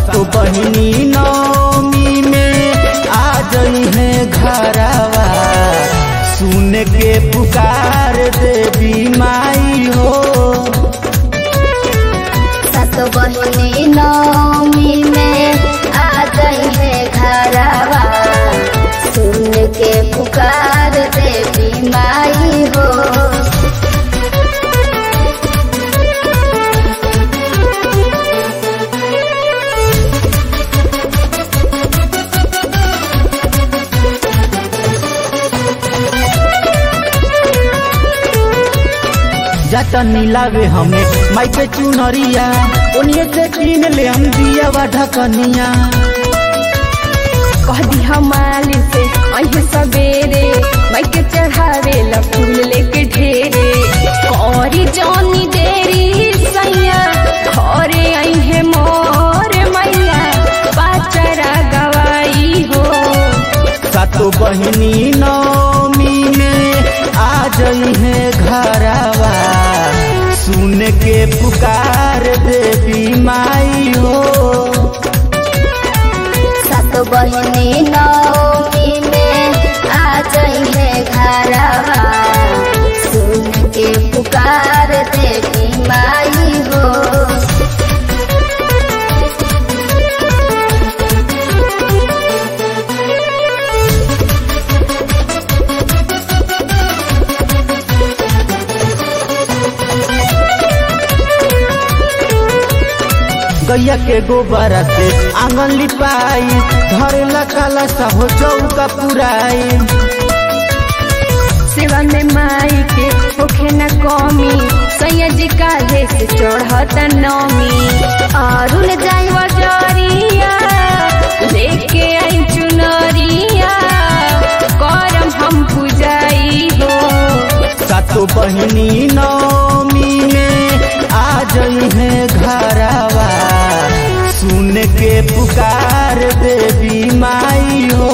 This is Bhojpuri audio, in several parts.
सातो बहिनी नौमी में आ जई है घरवा सुन के पुकार देवी माई हो सातो बहिनी नौमी में आ गई है घरवा सुन के पुकार देवी माई हो जाता नीलावे हमें माई के चुनरिया उन्हीं से कीन ले हम दिया वा ढकनिया कह दी हमाली से अहे सवेरे माई के चढ़ावे ला फूल लेके ढेरे औरी जानी देरी सैया घरे अहे मोर मैया पाचरा गवाई हो सातो बहिनी नौमी में आ जई है घरवा सुन के पुकार देवी माई हो सातो बहिनी नौमी में आ गई है घरवा सुन के पुकार देवी माई हो गैया के गोबर से आंगन लिपाई धरेला काला सा हो चौका पुराई सेवा में माई के होखे न कमी सैया जी काहे से चढ़त नमी अरुण जाई बजरिया लेके आई चुनरिया करम हम पूजाई हो सातो बहिनी नौमी में आ जई है घरवा सुन के पुकार देवी माई हो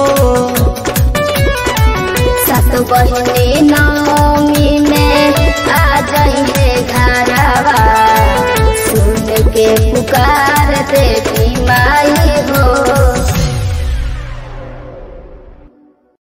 सातो बहिनी नौमी में आ गई है घरवा सुन के पुकार देवी